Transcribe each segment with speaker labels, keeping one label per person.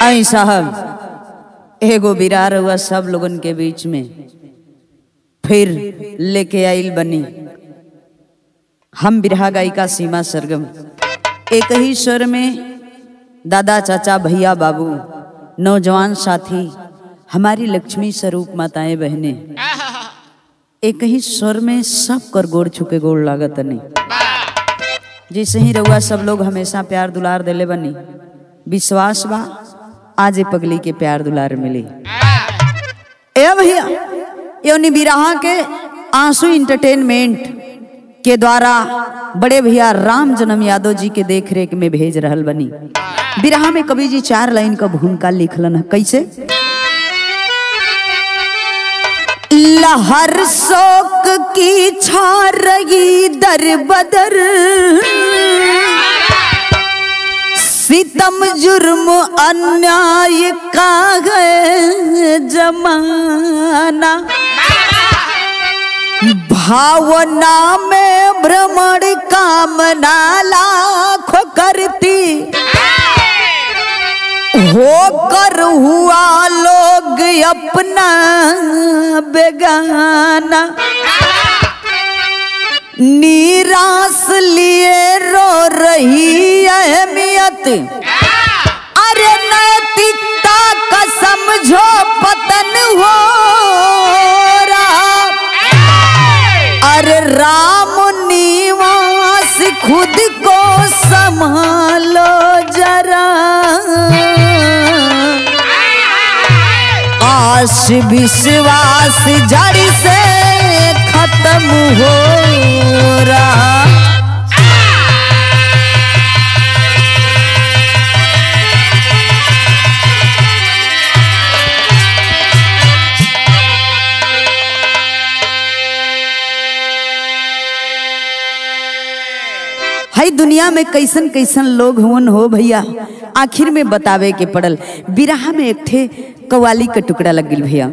Speaker 1: आई साहब एगो बिरार हुआ सब लोगन के बीच में फिर लेके आइल बनी हम बिरहा गायिका सीमा सरगम एक ही स्वर में दादा चाचा भैया बाबू नौजवान साथी हमारी लक्ष्मी स्वरूप माताएं बहनें एक ही स्वर में सब कर गोड़ छुके गोड़ लागत नहीं जैसे ही रहुआ सब लोग हमेशा प्यार दुलार देले बनी विश्वास बा आज ए पगली के प्यार दुलार मिली ए भैया योनी बिरहा के आंसू इंटरटेनमेंट के द्वारा बड़े भैया राम जन्म यादव जी के देख रेख में भेज रहल बनी बिरहा में कवि जी चार लाइन का भूमिका लिखलन है कैसे लहर शोक की छा रही दर बदर सितम जुर्म अन्याय का है जमाना भावना में भ्रमण कामना लाख करती होकर हुआ लोग अपना बेगाना निराश लिए रो रही अहमियत अरे नैतिकता का समझो पतन हो रहा अरे राम निवास खुद को संभालो जरा आश विश्वास जड़ से खत्म हो रहा हई दुनिया में कैसन कैसन लोग हुन हो भैया आखिर में बतावे के पड़ल बिरहा में एक ठे कवाली का टुकड़ा लग गई भैया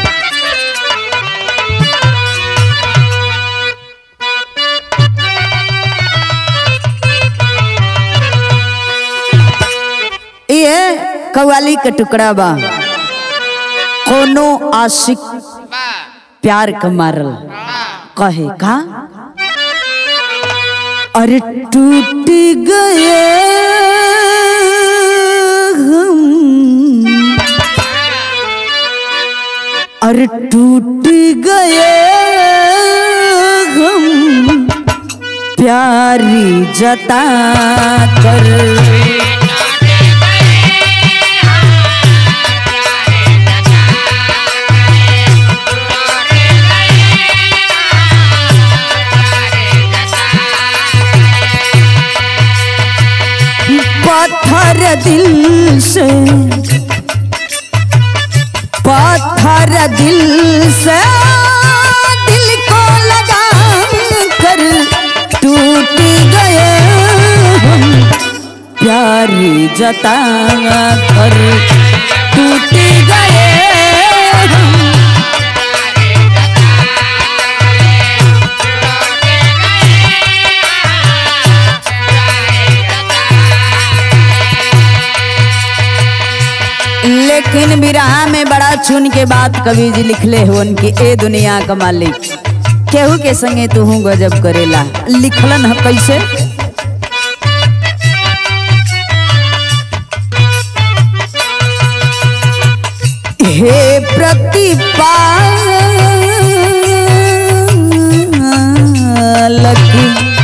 Speaker 1: ये कवाली का टुकड़ा बा कोनो आशिक प्यार का मारल कहे का अरे टूट गए हम अरे टूट गए हम प्यारी जता कर पत्थर दिल से पत्थर दिल से दिल को लगा कर टूट गए हम प्यार जता कर टूट गए हम लेकिन बिरहा में बड़ा चुन के बात कवि जी लिखले हो उनकी ए दुनिया का मालिक केहू के संगे तू गजब करेला लिखलन है कैसे हे प्रतिपालक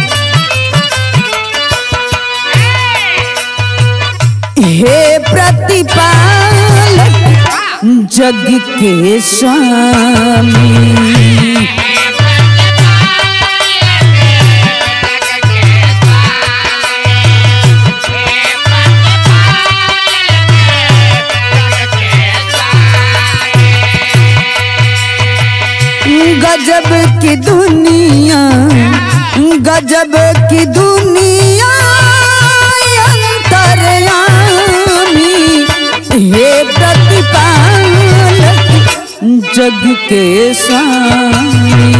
Speaker 1: हे प्रतिपालक जग के स्वामी गजब की दुनिया गजब की दुनिया अंतरयामी हे प्रतिपालक जग के स्वामी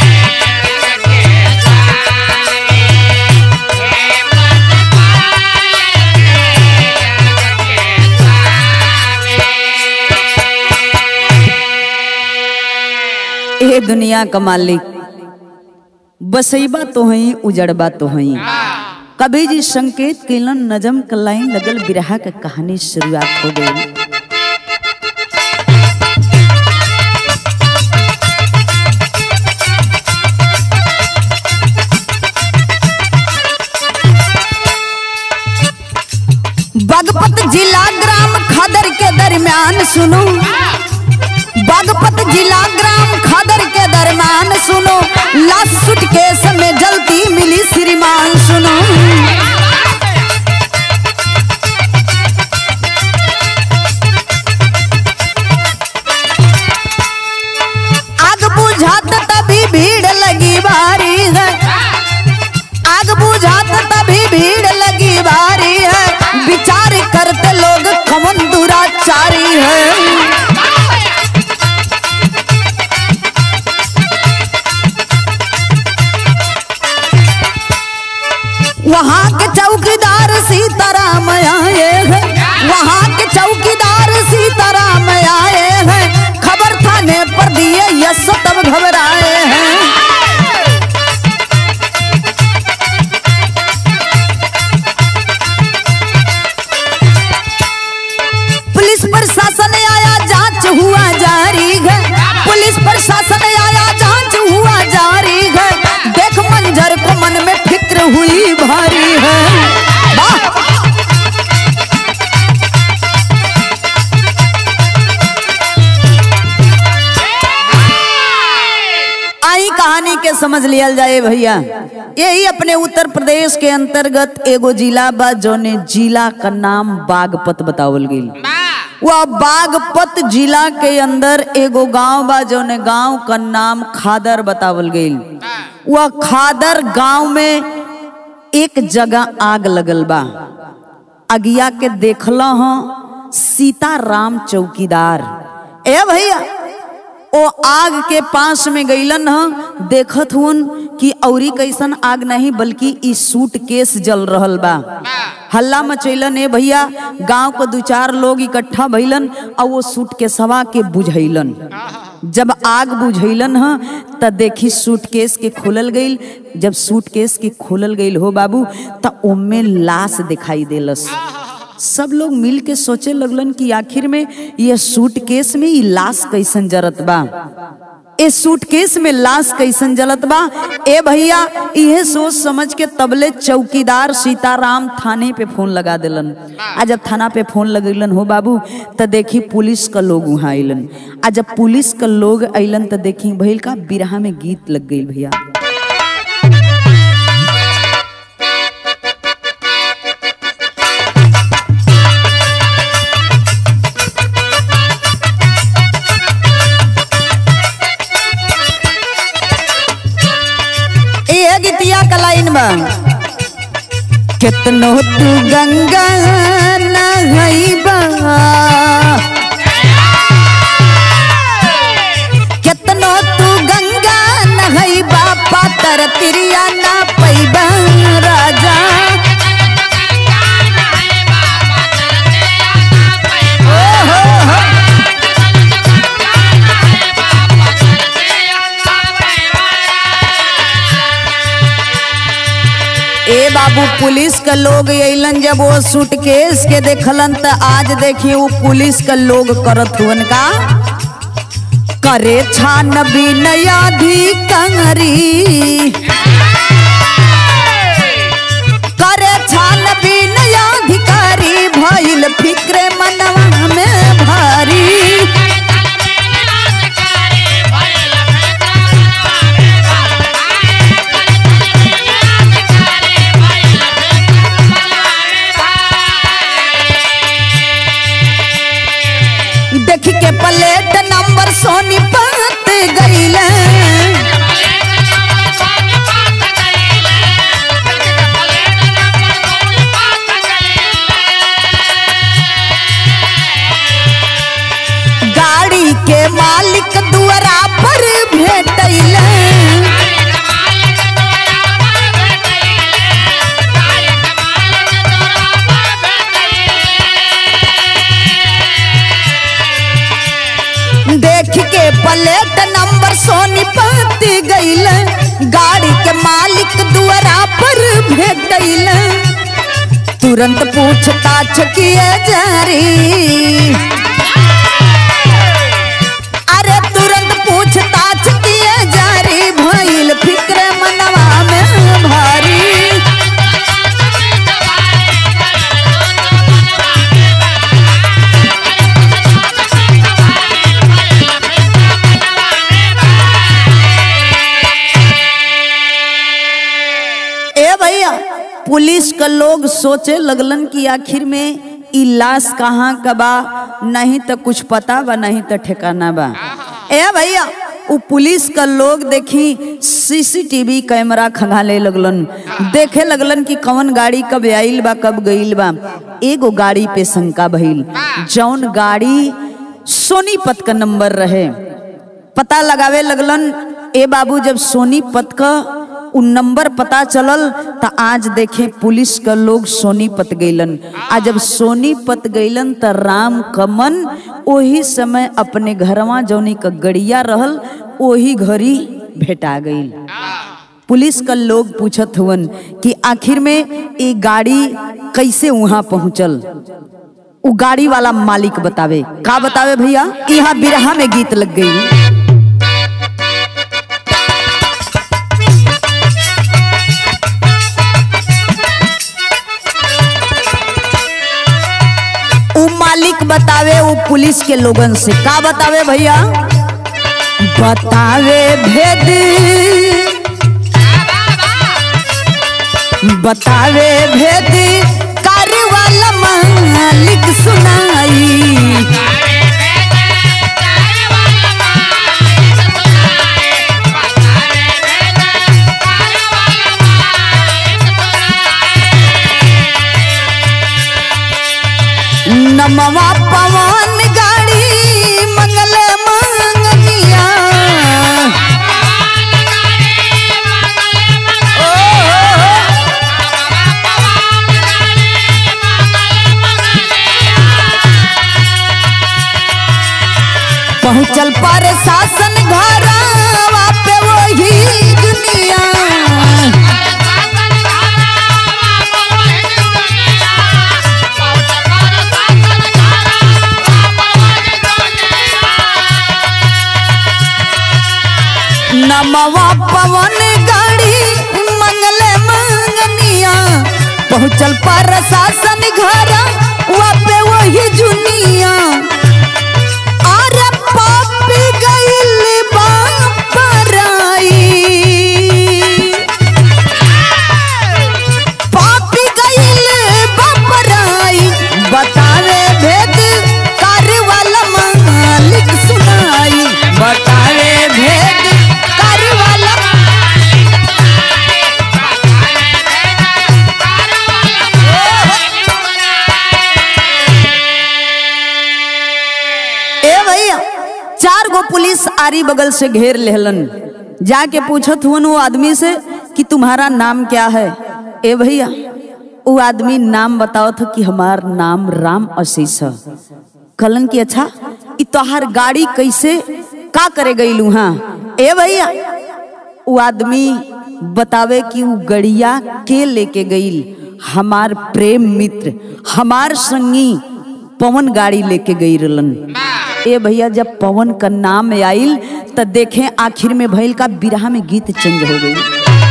Speaker 2: Yeah.
Speaker 1: ना क मालिक बसैबा तो हई उजड़बा तो हई कबीर जी संकेत केलन नजम क लाइन लगल बिरहा के कहानी शुरुआत हो गई बागपत जिला ग्राम खदर के दरमियान सुनो बागपत जिला ग्राम खदर के दरमियान सुनो लाश सुटकेस में जलती मिली श्रीमान सुनो आग बुझात तभी भीड़ लगी भारी है आग बुझात तभी भीड़ लगी भारी है विचार करते लोग कमन दुराचारी है वहाँ के चौकीदार सीताराम आए हैं वहाँ के चौकीदार सीताराम आए हैं खबर थाने पर दिए यश तब घबराए हैं पुलिस प्रशासन आया जांच हुआ जारी है पुलिस प्रशासन आया जांच हुआ जारी है देख मंजर को मन में फिक्र हुई भारी है वाह! आई कहानी के समझ लिया जाए भैया यही अपने उत्तर प्रदेश के अंतर्गत एगो जिला बा जौने जिला का नाम बागपत बतावल गई वह बागपत जिला के अंदर एगो गांव बा जौने गांव का नाम खादर बतावल गई वह खादर गांव में एक जगह आग लगल बा अगिया के देखल ह सीताराम चौकीदार ए भैया ओ आग के पास में गईलन ह देखत हुन कि औरी कैसन आग नहीं बल्कि ई सूट केस जल रहल बा हल्ला मचैलन ए भैया गांव को दू चार लोग इकट्ठा भइलन और वो सूट के सवा के बुझैलन जब आग बुझैलन ह त देखी सूटकेस के खोलल गईल जब सूटकेस के खोलल गईल हो बाबू त ओमे लाश दिखाई देलस सब लोग मिल के सोचे लगलन कि आखिर में ये सूटकेस में ई लाश कैसन जरत बा ए सूटकेस में लाश कैसन जलत बा ए भैया इहे सोच समझ के तबले चौकीदार सीताराम थाने पे फोन लगा दिलन आ जब थाना पे फोन लगेलन हो बाबू त देखी पुलिस का लोग वहाँ अइलन आ जब पुलिस का लोग अइलन त देखी भइल का बिरहा में गीत लग गई भैया ए गीतिया का लाइन बा कितनो तू गंगा नहैबा कितनो तू गंगा नहैबा पातर तिरिया ना पैबा राजा ओ हो हो ए बाबू पुलिस का लोग अइलन जब वो सूटकेस के देखलन त आज देखी वो पुलिस का लोग करत हुन का करे छान कंगरी करे छान अधिकारी भइल फिक्रे मनवा में भारी देख के प्लेट नंबर सोनी पत गईल मालिक दुआरा पर भेटैल तुरंत पूछताछ किए जारी अरे तुरंत पूछताछ किए जारी भइल फिक्र मनवा में भारी ए भैया पुलिस का लोग सोचे लगलन कि आखिर में ई लाश कहाँ का बा नहीं तो कुछ पता बा नहीं तो ठिकाना बा ए भैया उ पुलिस का लोग देखी सीसीटीवी कैमरा खंगाले लगलन देखे लगलन कि कौन गाड़ी कब आइल बा कब गइल बा एगो गाड़ी पे शंका भइल जौन गाड़ी सोनीपत का नंबर रहे पता लगावे लगलन ए बाबू जब सोनीपत का उ नंबर पता चलल त आज देखे पुलिस का लोग सोनीपत गइलन आ जब सोनीपत गइलन त राम कमन ओही समय अपने घरवा जौनी का गड़िया रहल ओही घड़ी भेटा गइल पुलिस का लोग पूछत हुवन कि आखिर में ये गाड़ी कैसे वहां पहुंचल उ गाड़ी वाला मालिक बतावे का बतावे भैया यहाँ बिरहा में गीत लग गई उ मालिक बतावे उ पुलिस के लोगन से का बतावे भैया बतावे भेद बतावे भेद कार्य वाला मालिक सुनाई नमवा पवन गाड़ी मंगल मंगनिया पहुंचल पर शासन घर पे वही दुनिया नमवा पवन गाड़ी मंगल मंगनिया पहुंचल पर शासन घर पे वही जुनिया अरे पापी गइल बापराई पापी गइल बापराई बतावे भेद कार्य वाला मालिक सुनाई बतावे भेद कार्य वाला ए भैया चार गो पुलिस आरी बगल से घेर लेहलन जाके पूछत हुवन वो आदमी से कि तुम्हारा नाम क्या है ए भैया वो आदमी नाम बताओ था कि हमार नाम राम आशीष है कलन की अच्छा इ तोहार गाड़ी कैसे का करे गई हाँ ए भैया वो आदमी बतावे कि वो गड़िया के लेके गईल हमार प्रेम मित्र हमार संगी पवन गाड़ी लेके गई रलन ए भैया जब पवन का नाम आइल त देखें आखिर में भइल का बिरहा में गीत चेंज हो गई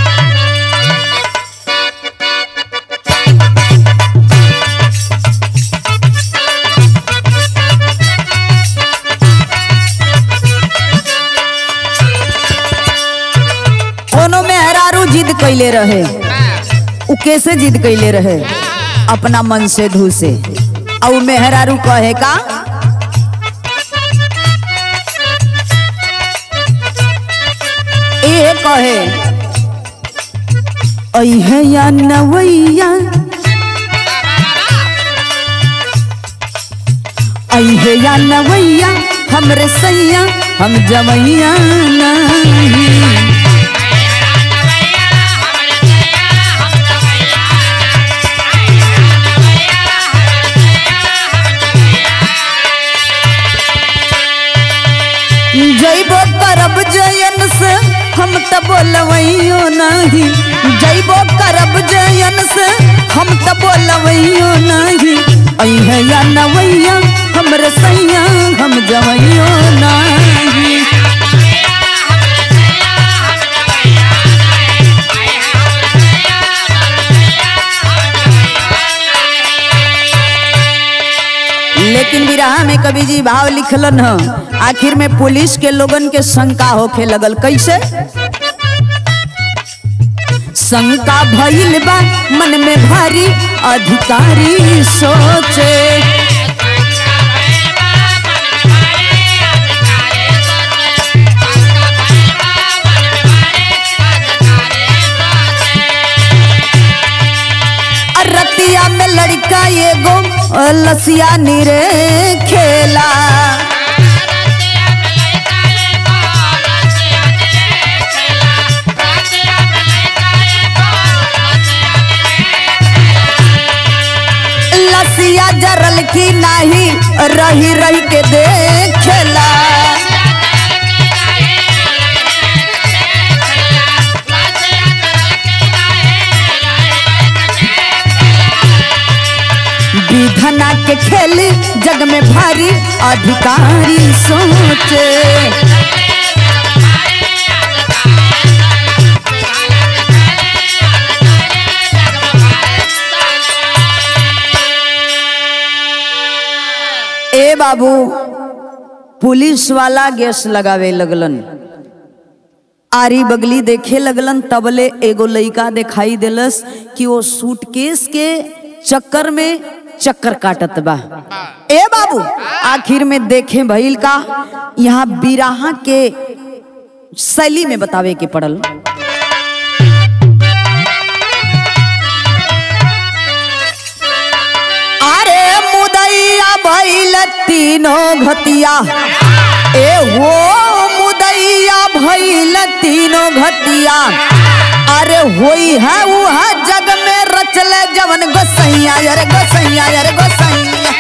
Speaker 1: कोनो मेहरारू जिद कैले रहे उ कैसे जिद कैले रहे अपना मन से धू से और मेहरारू कहे का ए कहे अहे या नवैया अहे या नवैया हमरे सैया हम जवैया नहीं जैबो करब जयन से हम त बोलवैयो नहीं जैबो करब जयन से हम तो बोलवैयो नहीं अइहे या नवैया हमरे सैया हम जवैयो नहीं लेकिन विरहा में कवि जी भाव लिखलन ह आखिर में पुलिस के लोगन के शंका होखे लगल कैसे शंका भइल बा मन में भारी अधिकारी सोचे रतिया में लड़का एगो लसिया निरे खेला लसिया जरल की नाही रही रही के देखेला विधना के खेली जग में भारी अधिकारी सोचे ए बाबू पुलिस वाला गैस लगावे लगलन आरी बगली देखे लगलन तबले एगो लइका दिखाई देलस कि वो सूटकेस के चक्कर में चक्कर काटत बा ए बाबू आखिर में देखे भइल का यहाँ बिराहा के शैली में बतावे के पड़ल अरे मुदैया भइल तीनों घतिया ए हो मुदैया भइल तीनों घतिया अरे होई है वह जग में रचले जवन गोसैया अरे गोसैया अरे गोसैया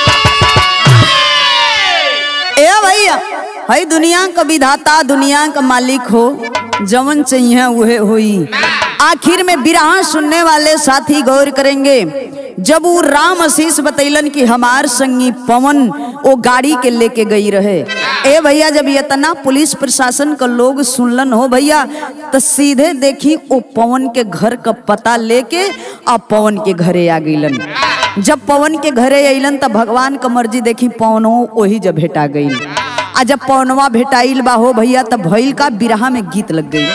Speaker 1: ए भैया हई दुनिया का विधाता दुनिया का मालिक हो जवन चाहिए वह होई आखिर में बिरहा सुनने वाले साथी गौर करेंगे जब वो राम आशीष बतैलन कि हमार संगी पवन वो गाड़ी के लेके गई रहे ए भैया जब इतना पुलिस प्रशासन का लोग सुनलन हो भैया तो सीधे देखी वो पवन के घर का पता लेके आ पवन के घरे आ गईलन जब पवन के घरे अइलन त भगवान का मर्जी देखी पवनो वही जब भेटा गई आ जब पवनवा भेटाइल बा हो भैया तब भइल का बिरहा में गीत लग गई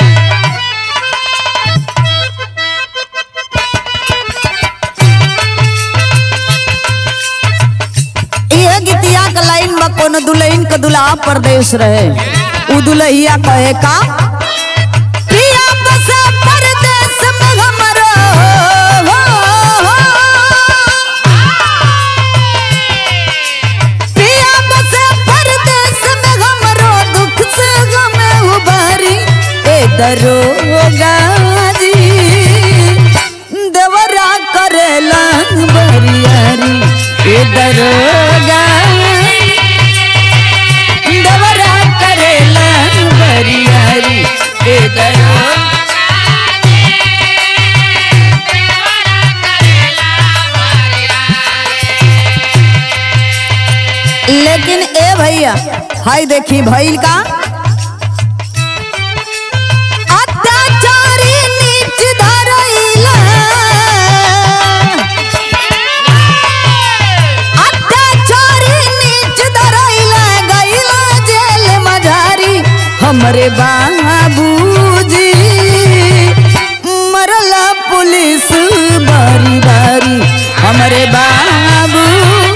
Speaker 1: ये गीतिया का लाइन में कोनो दुल्हन का दुल्हा परदेश रहे उ दुल्हिया कहे का पिया बसे परदेश में हमरो हो, हो। पिया बसे परदेश में हमरो दुख से गमे उबारी ए दरोगा जी देवरा करेला बरियारी ए दरोगा देवरा करेला बरियारी ए दरोगा लेकिन ए भैया हाय देखी भइल का अत्याचारी नीच धरैला अत्याचारी नीच धरैला गइला जेल मझारी हमरे बाबूजी मरला पुलिस बारी बारी हमरे बाबू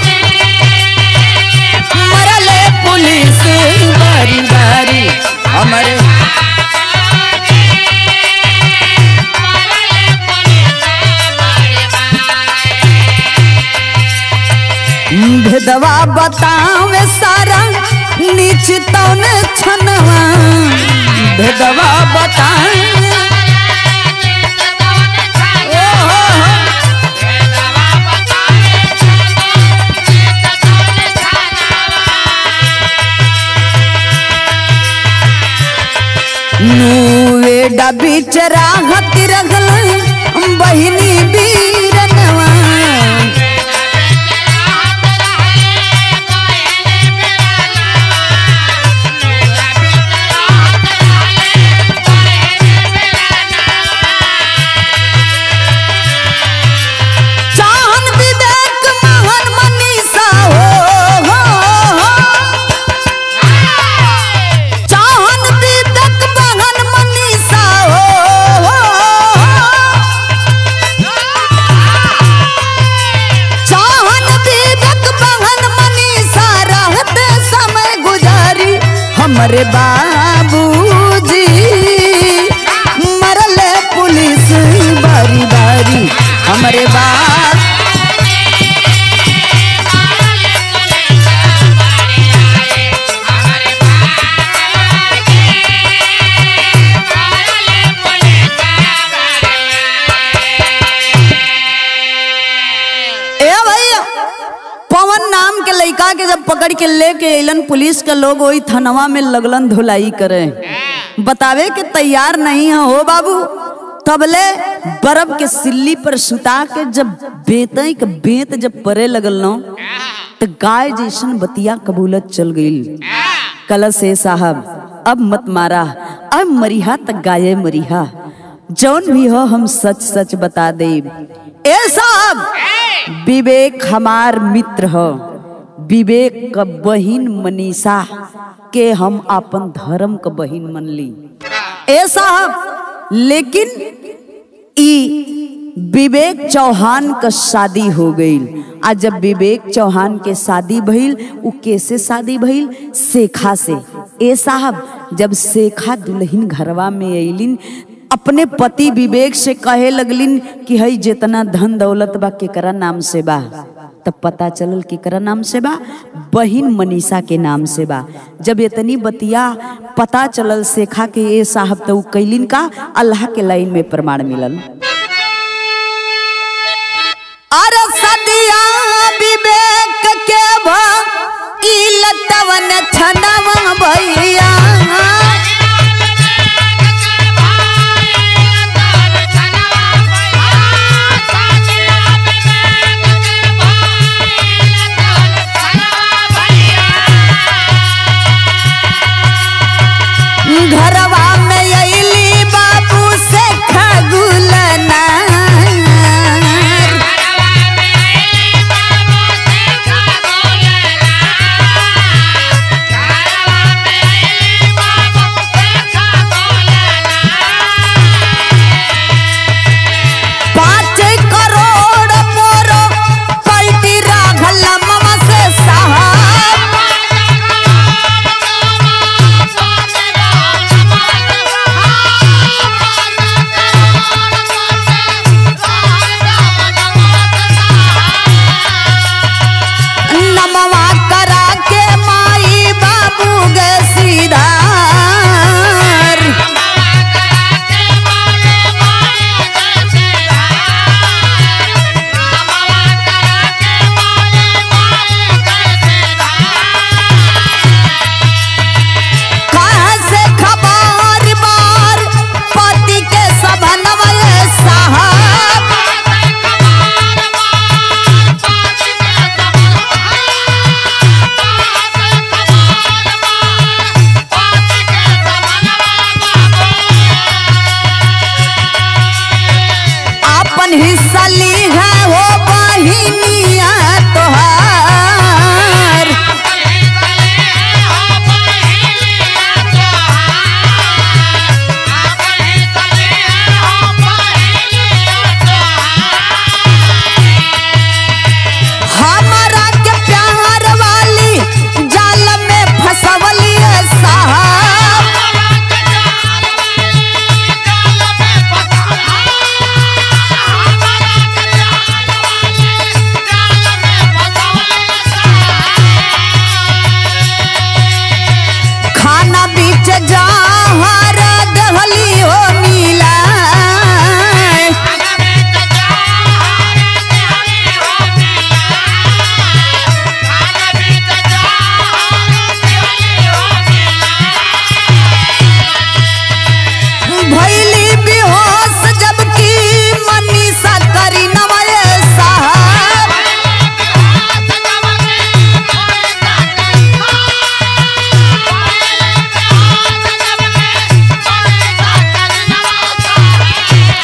Speaker 1: मरले पुलिस बारी बारी हमरे भेदवा बतावे सारा नीच तौन छनवा भेदवा बतावे ओ हो हो ನುವೆ ಡಬಿ बीच राहत रगल बहिनी बीरनवा चाहन विवेक महन मनीषा हो, हो, हो। चाहन विवेक महन मनीषा हो, हो, हो। चाहन विवेक महन मनीषा रहते समय गुजारी हमरे बाबूजी मरले पुलिस बारी बारी हमरे बाप ए भैया पवन नाम के लड़का के जब पकड़ के लेके अलन पुलिस के लोग वही थनवा में लगलन धुलाई करे बतावे के तैयार नहीं है हो बाबू तबले बर्फ के सिल्ली पर सुता के जब बेतई के बेत जब परे लगल न तो गाय जैसन बतिया कबूलत चल गई कल से साहब अब मत मारा अब मरिहा तक गाये मरिहा जौन भी हो हम सच सच बता दे ए साहब विवेक हमार मित्र हो विवेक का बहिन मनीषा के हम अपन धर्म का बहिन मन ली ए साहब लेकिन ई विवेक चौहान का शादी हो गई आ जब विवेक चौहान के शादी भइल उ कैसे शादी भइल शेखा से ए साहब जब शेखा दुल्हन घरवा में अइलिन अपने पति विवेक से कहे लगलिन कि हई जितना धन दौलत बा केकरा नाम से बा तब पता चलल केकरा नाम से बा बहिन मनीषा के नाम से बा जब इतनी बतिया पता चलल शेखा के ए साहब तो उ कैलिन का अल्लाह के लाइन में प्रमाण मिलल अरे सदिया विवेक के भा ई लतवन छनवा भैया घरवा में अइली बाबू से खगुलना पाँच करोड़ मोरो पलटी राघल ममा से साहब नमवा करा के माई बाबू गे सीधार कहाँ से खबर बार पति के सबनवा ये साहब अपन हिस्सा ली है वो बहिनिया तोहार हमारा के प्यार वाली जाल में फसवली है साहब
Speaker 2: साहब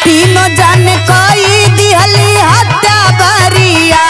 Speaker 1: तीनों जन कोई दिहली हत्या बरियार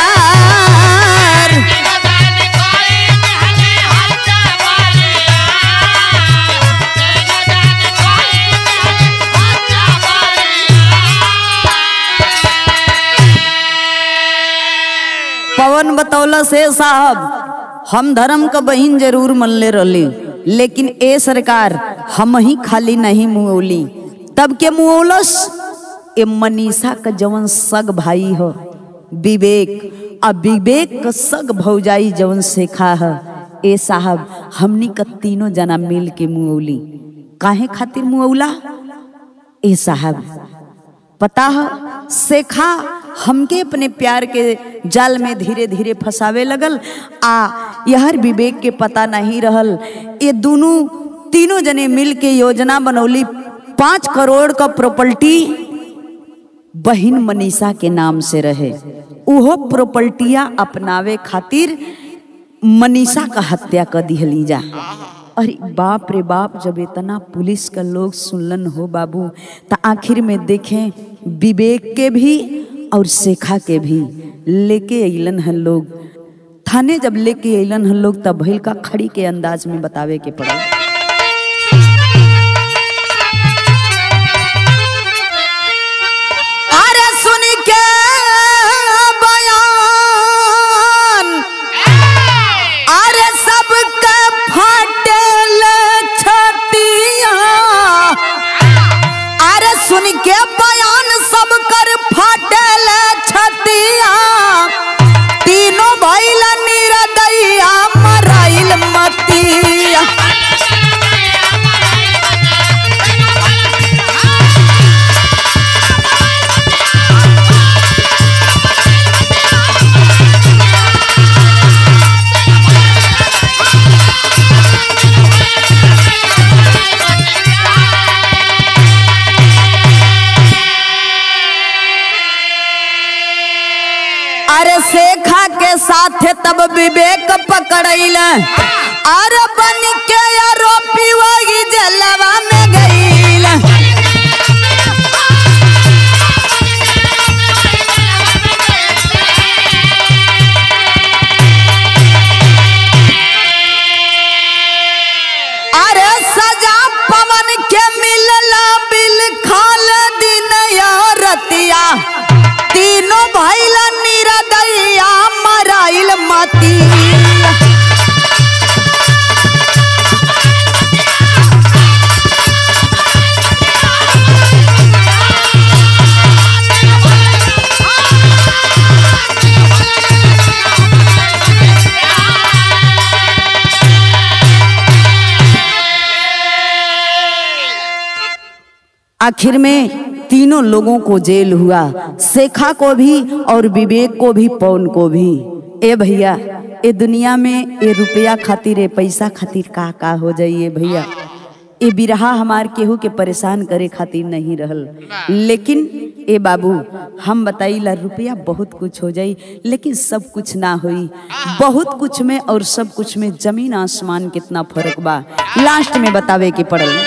Speaker 1: पवन बतौला से साहब हम धर्म का बहिन जरूर मनले रहली लेकिन ए सरकार हम ही खाली नहीं मुओली तब के मुओलस ए मनीषा का जवन सग भाई हो विवेक आ विवेक का सग भौजाई जवन सेखा है ए साहब हमनी का तीनों जना मिल के मुओली काहे खातिर मुओला ए साहब पता है सेखा हमके अपने प्यार के जाल में धीरे धीरे फंसावे लगल आ यहर विवेक के पता नहीं रहल ये दोनों तीनों जने मिल के योजना बनौली पाँच करोड़ का प्रॉपर्टी बहिन मनीषा के नाम से रहे उहो प्रॉपर्टिया अपनावे खातिर मनीषा का हत्या कर दिहली जा अरे बाप रे बाप जब इतना पुलिस का लोग सुनलन हो बाबू तो आखिर में देखें विवेक के भी और शेखा के भी लेके अलन हन लोग थाने जब लेके अलन हन लोग तब भइल का खड़ी के अंदाज में बतावे के पड़ल अरे सुन के बयान अरे सबके फाटल छतिया अरे सुन के बयान सब कर फाटल छतिया तीनों भइल निरदैया मराइल मतिया अरे शेखा के साथ तब विवेक पकड़ैल अरे बन के आरोपी वही जलवा में गईल अरे सजा पवन के मिलला बिल खाल दिन या रतिया तीनों भइल निरदैया मराइल मती आखिर में तीनों लोगों को जेल हुआ शेखा को भी और विवेक को भी पवन को भी ए भैया ए दुनिया में ए रुपया खातिर ए पैसा खातिर का का हो जाइए भैया ए बिरहा हमार केहू के परेशान करे खातिर नहीं रहल लेकिन ए बाबू हम बताइला रुपया बहुत कुछ हो जाई लेकिन सब कुछ ना होई बहुत कुछ में और सब कुछ में जमीन आसमान कितना फर्क बा लास्ट में बतावे के पड़ल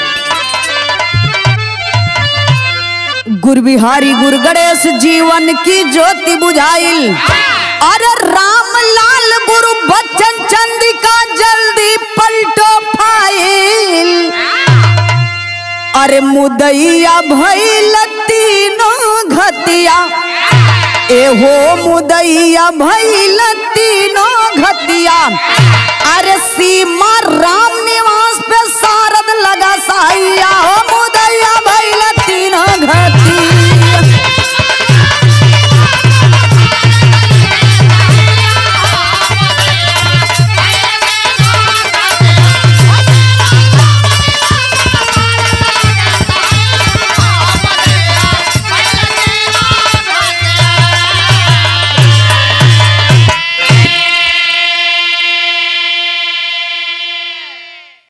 Speaker 1: गुरु बिहारी गुरु गणेश जीवन की ज्योति बुझाइल अरे राम लाल गुरु बच्चन चंद्रिका जल्दी पलटो फाइल अरे मुदैया भइल तीनों घतिया एहो मुदैया भइल तीनों घतिया अरे सीमा राम निवास पे सारद लगा साइया हो मुदैया भइल तीनों घतिया